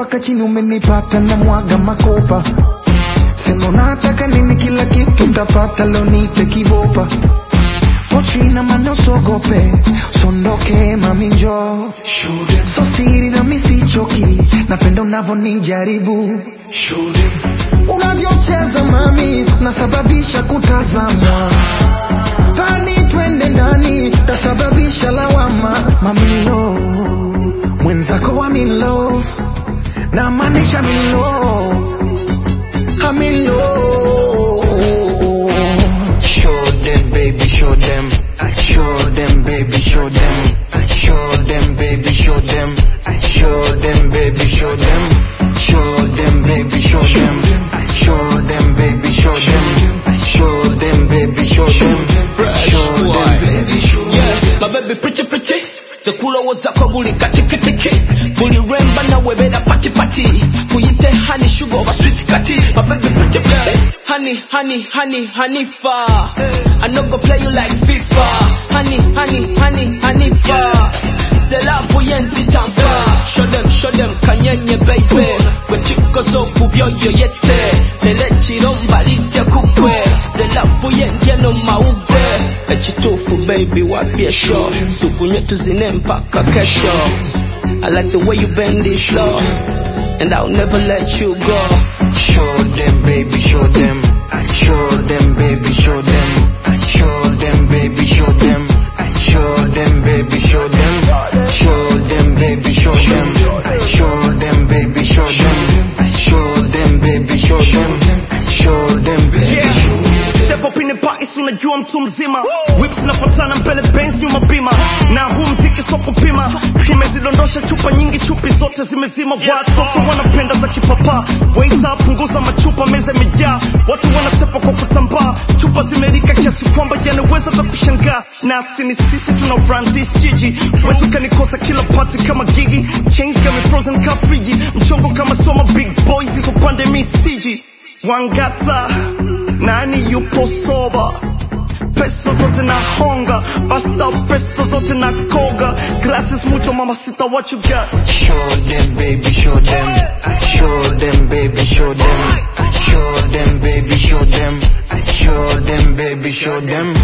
mpaka chini umenipata na mwaga makopa sema unataka nini kila kitu utapata leo nite kibopa pochina mana usogope sondoke mami njoo so siri na misichoki napenda unavyonijaribu unavyocheza mami nasababisha kutazamwa tani twende ndani tasababisha lawama mamilo mwenzako wa milo na maanisha milo amilo Show them, baby, show them. Show them, baby, show them. Show them, baby, show them. Show them, baby, show them. Show them, baby, show them. Show them, baby, show them. Show them, baby, show them. Fresh Show boy. them, baby, show them. Yeah, my baby pretty pretty zekulowoza ko buli katikitiki buli lwemba nawe beera patipati kuyite honey sugar oba sweet kati my baby pretty pretty honey honey honey honey fa I no go play you like FIFA honey honey honey honey fa the love yensitampa show them show them kanyenye baby bwekikoze okubyoyo yette lero ekiro mbalidde kukwe the love yendye no mawugwe ekituufu baby wapye sho tukunywe tuzine mpaka kesho I like the way you bend it slow and I'll never let you go Show them, baby, show them. Show them, baby, show them. Show them, baby, show them. Show them, baby, show them. Show them, baby, show them. Show them, baby, show them. Show them, baby, show them. Show them, baby, Yeah. show them. Step up in the party, si unajua mtu mzima whips zinafuatana mbele Benz nyuma bima na huu mziki so kupima tumezidondosha chupa nyingi chupi zote zimezima watoto wanapenda za kipapa waita punguza machupa meza imejaa watu wanasepa kwa kutambaa chupa zimerika kiasi kwamba yanaweza hata kushangaa nasi ni sisi tuna run this jiji wezi ukanikosa kila party kama gigi chains got me frozen ka friji mchongo kama soma big boys hizo pande mi siji wangata nani yupo soba pesa zote na honga basta pesa zote na koga gracias mucho mamacita what you got Show them, baby, show them. Show them, baby, show them. Show them, baby, show them. Show them, baby, show them.